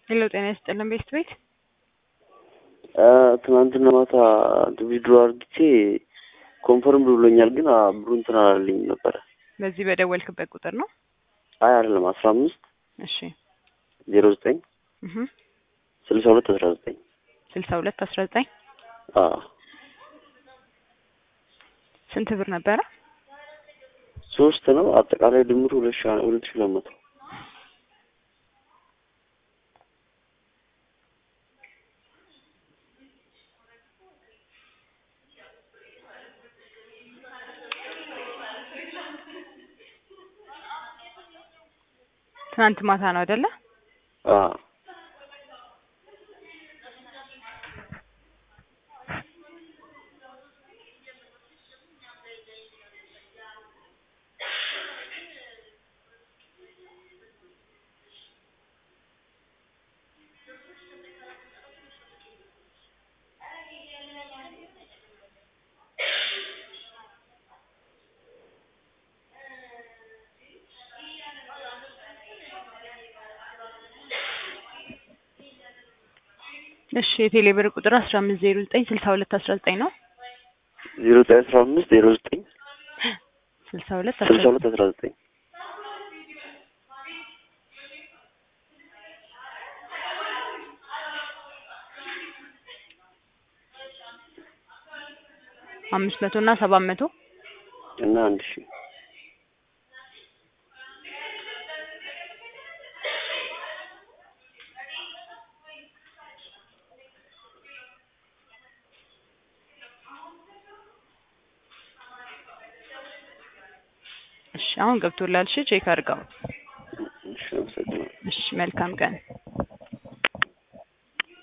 ሄሎ ጤና ይስጥልን ቤስት ቤት ትናንትና ማታ ቪዲዮ አርግቼ ኮንፈርም ብሎኛል፣ ግን ብሩ እንትን አላለኝም ነበረ። በዚህ በደወልክበት ቁጥር ነው? አይ አይደለም፣ አስራ አምስት እሺ ዜሮ ዘጠኝ እህ ስልሳ ሁለት አስራ ዘጠኝ ስልሳ ሁለት አስራ ዘጠኝ አዎ ስንት ብር ነበረ? ሶስት ነው አጠቃላይ ድምሩ ሁለት ሺ ሁለት ሺ ሁለት መቶ ትናንት ማታ ነው አይደለ? አዎ እሺ የቴሌ ብር ቁጥር አስራ አምስት ዜሮ ዘጠኝ ስልሳ ሁለት አስራ ዘጠኝ ነው። ዜሮ ዘጠኝ አስራ አምስት ዜሮ ዘጠኝ ስልሳ ሁለት ስልሳ ሁለት አስራ ዘጠኝ አምስት መቶ እና ሰባት መቶ እና አንድ ሺ እሺ አሁን ገብቶላል። እሺ ቼክ አድርገው። እሺ አመሰግናለሁ። እሺ መልካም ቀን